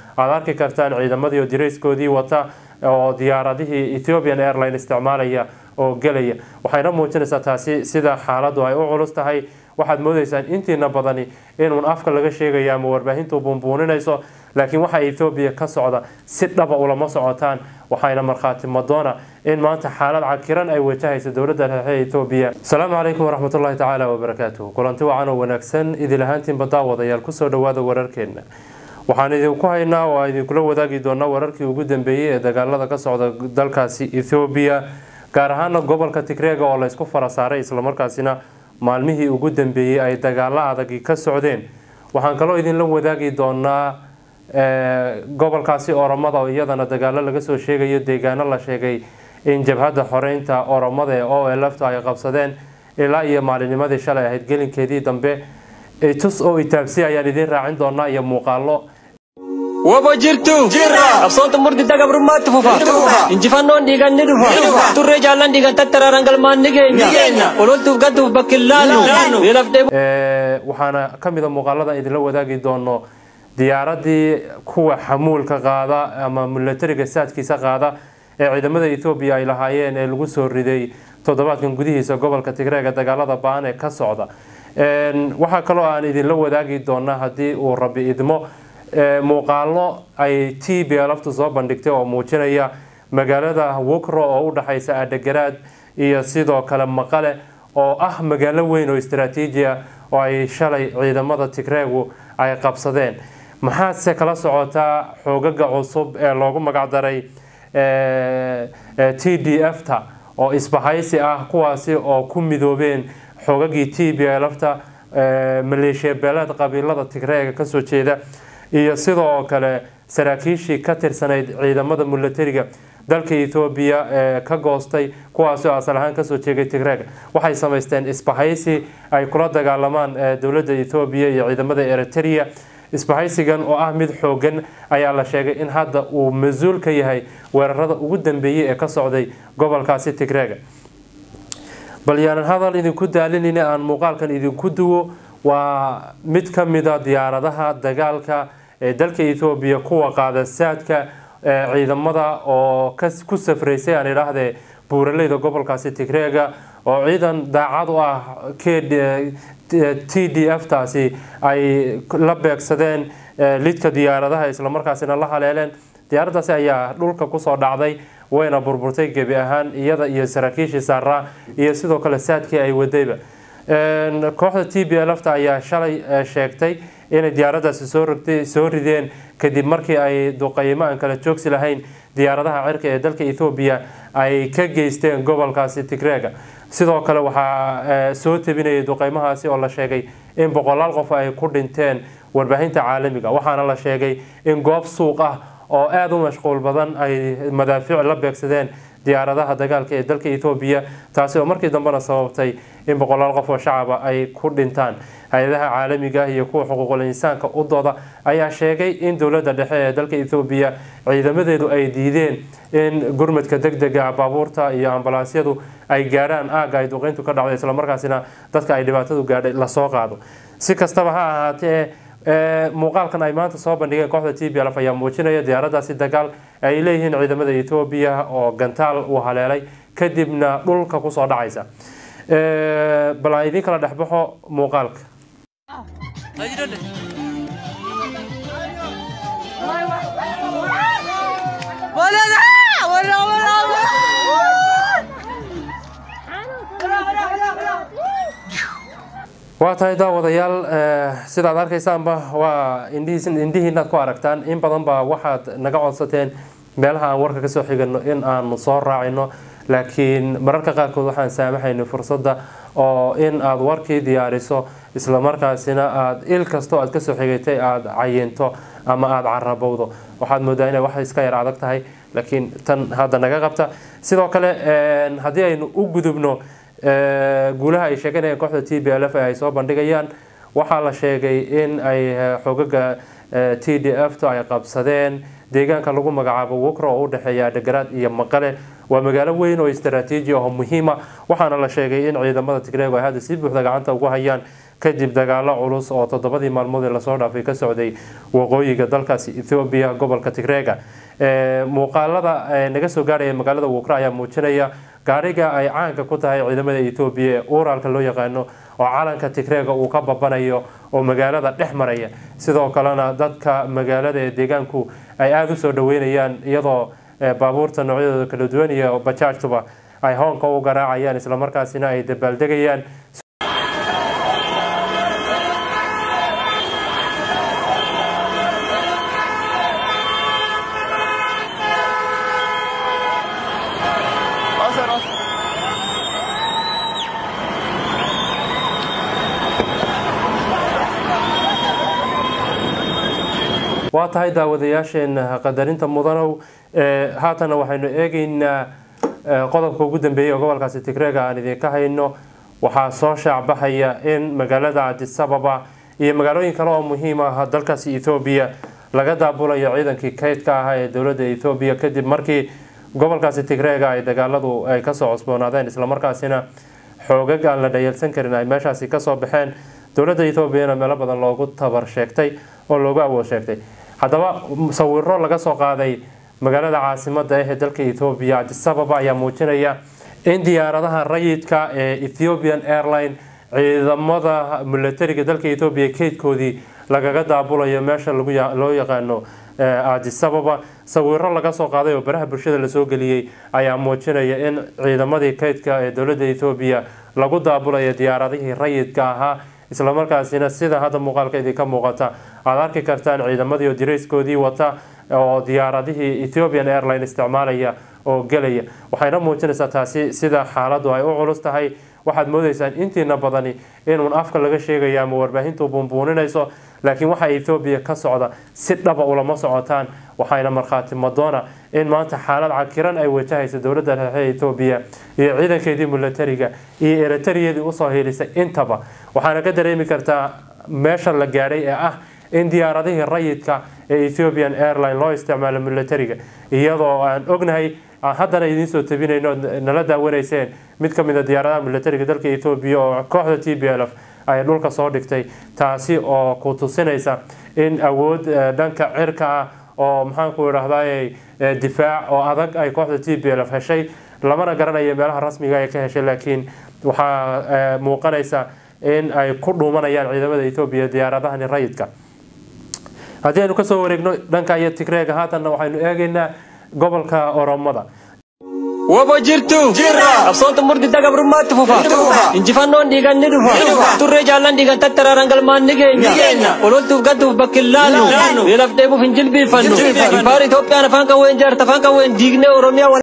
aada arki kartaan ciidamadii oo dirayskoodii wata oo diyaaradihii ethiopian airline isticmaalaya oo gelaya waxayna muujinaysaa taasi sida xaaladu ay u culus tahay waxaad moodaysaan intiina badani inuun afka laga sheegayo ama warbaahintu buunbuuninayso laakiin waxa ethoobiya ka socda si dhaba ulama socotaan waxayna markhaati madoona in maanta xaalad cakiran ay wajahaysa dowladda dhexe ethoobiya asalaamu calaykum waraxmatullahi tacaala wabarakaatuh kulanti wacan oo wanaagsan idil ahaantiinba daawadayaal kusoo dhawaada wararkeena waxaan idinku haynaa oo idinkula wadaagi doonaa wararkii ugu dambeeyey ee dagaalada ka socda dalkaasi ethoobiya gaar ahaana gobolka tigreega oo laysku fara saaray islamarkaasina maalmihii ugu dambeeyey ay dagaalo adagi ka socdeen waxaan kaloo idinla wadaagi doonaa gobolkaasi oromada oo iyadana dagaalo laga soo sheegayo deegaano la sheegay in jabhadda xoreynta oromada ee o lfta ay qabsadeen ilaa iyo maalinimadii shalay ahayd gelinkeedii dambe tus oo itaabsi ayaan idiin raacin doonaa iyo muuqaalo Wobo jirtu Absoota murti daga burmaatti fufa Injifannoon dhiigan ni dhufa Turree jaallan dhiigan tattaraaraan galmaan ni geenya Ololtuuf gadduuf bakki laannu waxaana ka mid a muuqaalada idinla wadaagi doono diyaaradii kuwa xamuulka qaada ama milatariga saadkiisa qaada ee ciidamada ethoobiya ay lahaayeen ee lagu soo riday toddobaadkan gudihiisa gobolka tigreega dagaalada ba-an ee ka socda waxaa kaloo aan idinla wadaagi doonaa haddii uu rabi idmo muuqaalo ay t b laftu soo bandhigtay oo muujinaya magaalada wukro oo u dhexaysa adhagaraad iyo sidoo kale maqale oo ah magaalo weyn oo istaraatiijiya oo ay shalay ciidamada tigreegu ay qabsadeen maxaadse kala socotaa xoogaga cusub ee loogu magacdaray t d f ta oo isbahaysi ah kuwaasi oo ku midoobeen xoogagii t b lfta maleeshiya beeleed qabiilada tigreega kasoo jeeda iyo sidoo kale saraakiishii ka tirsanayd ciidamada milatariga dalka ethoobiya ee ka goostay kuwaasi oo asal ahaan kasoo jeegay tigreega waxay samaysteen isbahaysi ay kula dagaalamaan dowladda ethoobiya iyo ciidamada eritrea isbahaysigan oo ah mid xoogan ayaa la sheegay in hadda uu mas-uul ka yahay weerarada ugu dambeeyey ee ka socday gobolkaasi tigreega bal yaanan hadal idinku daalinayna aan muuqaalkan idinku duwo waa mid ka mida diyaaradaha dagaalka ee dalka ethoobiya kuwa qaada saadka ciidamada oo ku safraysay aan idhaahdee buuraleyda gobolkaasi tigreega oo ciidan daacad u ah t d f taasi ay la beegsadeen lidka diyaaradaha islamarkaasina la haleeleen diyaaraddaasi ayaa dhulka kusoo dhacday wayna burburtay gebi ahaan iyada iyo saraakiishii saaraa iyo sidoo kale saadkii ay wadayba kooxda t b lfta ayaa shalay sheegtay inay diyaaraddaasi soo rideen kadib markii ay duqaymo aan kala joogsi lahayn diyaaradaha cirka ee dalka ethoobiya ay ka geysteen gobolkaasi tigreega sidoo kale waxaa soo tabinayay duqeymahaasi oo la sheegay in boqolaal qof ay ku dhinteen warbaahinta caalamiga waxaana la sheegay in goob suuq ah oo aada u mashquul badan ay madaafiic la beegsadeen diyaaradaha dagaalka ee dalka ethoobiya taasi oo markii dambena sababtay in boqolaal qof oo shacaba ay ku dhintaan hay-adaha caalamiga iyo kuwa xuquuqul insaanka u dooda ayaa sheegay in dowladda dhexe ee dalka ethoobiya ciidamadeedu ay diideen in gurmadka deg dega baabuurta iyo ambalaasyadu ay gaadhaan aagga ay duqeyntu ka dhacday islamarkaasina dadka ay dhibaatadu gaadhay lasoo qaado si kastaba ha ahaatee muuqaalkan ay maanta soo bandhigeen kooxda t b lf ayaa muujinaya diyaaraddaasi dagaal ay leeyihiin ciidamada ethoobiya oo gantaal uu haleelay kadibna dhulka kusoo dhacaysa bal aan idiin kala dhexbaxo muuqaalka waa tahay daawadayaal sidaad arkaysaanba waa indhihiinaad ku aragtaan in badan baa waxaad naga codsateen meelaha aan warka kasoo xigano in aanu soo raacino laakiin mararka qaarkood waxaan saamaxaynay fursadda oo in aada warkii diyaariso islamarkaasina aada il kastoo aad kasoo xigatay aada cayinto ama aada carabowdo waxaad moodaa inay wax iska yar adag tahay laakiin tan hadda naga qabta sidoo kale haddii aynu u gudubno guulaha ay sheeganayeen kooxda t b l f ay soo bandhigayaan waxaa la sheegay in ay xogaga t d f ta ay qabsadeen deegaanka lagu magacaabo wukro oo u dhexeeya adhagaraad iyo maqale waa magaalo weyn oo istaraatiiji ah oo muhiima waxaana la sheegay in ciidamada tigreego ay hadda si buuxda gacanta ugu hayaan kadib dagaalo culus oo toddobadii maalmood ee lasoo dhaafay ka socday waqooyiga dalkaasi ethoobiya gobolka tigreega muuqaalada naga soo gaarhaya magaalada wukra ayaa muujinaya gaariga ay caanka ku tahay ciidamada ethoobiya ee uraalka loo yaqaano oo calanka tigreega uu ka babanayo oo magaalada dhex maraya sidoo kalena dadka magaalada ee deegaanku ay aada usoo dhaweynayaan iyadoo baabuurta noocyadooda kala duwan iyo bajaajtuba ay hoonka u garaacayaan islamarkaasina ay dabaaldegayaan waa tahay daawadayaasheena qadarinta mudanow haatana waxaynu eegeynaa qodobka ugu dambeeyay oo gobolkaasi tigreega aan idinka hayno waxaa soo shaacbaxaya in magaalada cadisababa iyo magaalooyin kale oo muhiim ah dalkaasi ethoobiya laga daabulayo ciidankii kaydka ahaa ee dowladda ethoobiya kadib markii gobolkaasi tigreega ay dagaaladu ay kasoo cusboonaadeen islamarkaasina xoogag aan la dhayalsan karin ay meeshaasi kasoo baxeen dowladda ethoobiana meelo badan loogu tabar sheegtay oo loogu awood sheegtay haddaba sawiro laga soo qaaday magaalada caasimada ah ee dalka ethoobiya cadisababa ayaa muujinaya in diyaaradaha rayidka ee ethiopian airline ciidamada milatariga dalka ethoobiya keydkoodii lagaga daabulayo meesha loo yaqaano cadisababa sawiro laga soo qaaday oo baraha bulshada lasoo geliyey ayaa muujinaya in ciidamadii keydka ee dowladda ethoobiya lagu daabulayo diyaaradihii rayidka ahaa islamarkaasina sida hadda muuqaalka idinka muuqata aada arki kartaan ciidamadii oo dirayskoodii wata oo diyaaradihii ethiopian airline isticmaalaya oo gelaya waxayna muujinaysaa taasi sida xaaladu ay u culus tahay waxaad moodaysaan intiina badani inuun afka laga sheegayo ama warbaahintu buunbuuninayso laakiin waxa ethoobiya ka socda si dhaba ulama socotaan waxayna markhaati madoona in maanta xaalad cakiran ay wajahaysa dowladda dhexe ethoobiya iyo ciidankeedii milatariga iyo eritariyadii usoo hiilisay intaba waxaana ka dareemi kartaa meesha la gaadhay ee ah in diyaaradihii rayidka ee ethiopian airline loo isticmaalo milatariga iyadoo aan ognahay haddana idiin soo tabinayno nala daawanayseen mid ka mid a diyaaradaha milatariga dalka ethoobiya oo kooxda t b l f ay dhulka soo dhigtay taasi oo ku tusinaysa in awood dhanka cirka ah oo maxaanku idhahday difaac oo adag ay kooxda t b l f heshay lamana garanayo meelaha rasmiga ay ka heshay laakiin waxaa muuqanaysa in ay ku dhuumanayaan ciidamada ethoobiya diyaaradahani rayidka haddii aynu kasoo wareegno dhanka iyo tigreega haatanna waxaynu eegaynaa gobolka oromada Wabo jirtu absoonta murdi daga brumaatti fufa injifannoon dhiigan ni dhufa turree jaallan dhiigan tattaraaraan galmaan ni geenya ololtuuf gadduuf bakkillaannu beelaaf dheebuuf hin jilbiifannu impaar Itoophiyaan afaan qawween jaarta afaan qawween diignee Oromiyaa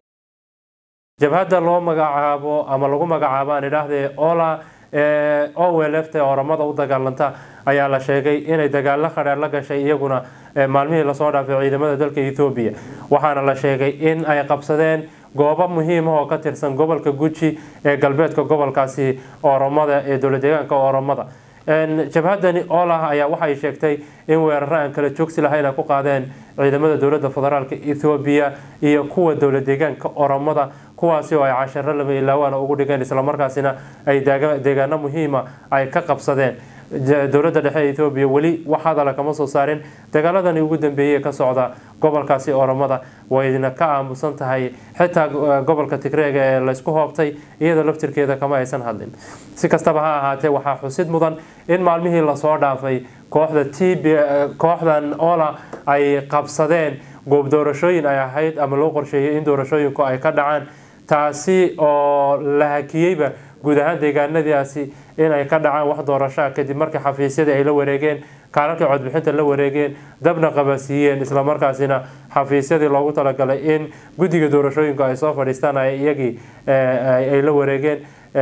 jabhadda loo magacaabo ama lagu magacaabo aan idhaahdee ola ee owelefta ee oromada u dagaalanta ayaa la sheegay inay dagaalo khadheer la gashay iyaguna maalmihii lasoo dhaafay ciidamada dalka ethoobiya waxaana la sheegay in ay qabsadeen goobo muhiim ah oo ka tirsan gobolka guji ee galbeedka gobolkaasi oromada ee dowlad deegaanka oromada jabhadani olah ayaa waxay sheegtay in weeraro aan kala joogsi lahayn ay ku qaadeen ciidamada dowladda federaalk ethoobiya iyo kuwa dowlad deegaanka oromada kuwaasi oo ay casharo lama ilaawaana ugu dhigeen islamarkaasina ay deegaano muhiima ay ka qabsadeen dowladda dhexe ethoobiya weli wax hadala kama soo saarin dagaaladani ugu dambeeyey ka socda gobolkaasi oromada wayna ka aamusan tahay xitaa gobolka tigreega ee laysku hoobtay iyadoo laftirkeeda kama aysan hadlin si kastaba ha ahaatee waxaa xusid mudan in maalmihii lasoo dhaafay kooxda t b kooxdan ola ay qabsadeen goob doorashooyin ay ahayd ama loo qorsheeyay in doorashooyinku ay ka dhacaan taasi oo la hakiyeyba guud ahaan deegaanadaasi in ay ka dhacaan wax doorashaa kadib markii xafiisyadii ay la wareegeen kaalalkii codbixinta la wareegeen dabna qabasiiyeen islamarkaasina xafiisyadii loogu talagalay in guddiga doorashooyinku ay soo fadhiistaan iyagii ay la wareegeen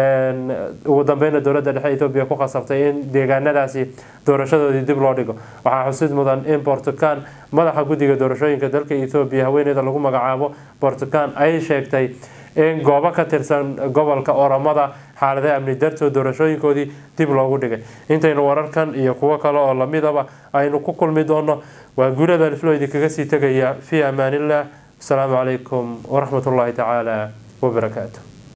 ugu dambeyna dowladda dhexe ethoobiya ku khasabtay in deegaanadaasi doorashadoodii dib loo dhigo waxaa xusid mudan in bortukan madaxa guddiga doorashooyinka dalka ethoobiya haweeneyda lagu magacaabo bortukan ay sheegtay in goobo ka tirsan gobolka oromada xaaladaha amni dartood doorashooyinkoodii dib loogu dhigay intaynu wararkan iyo kuwo kale oo lamidaba aynu ku kulmi doono waa guulada aliflo idinkaga sii tegaya fii amaaniillah asalaamu calaykum waraxmat ullaahi tacaala wabarakaatu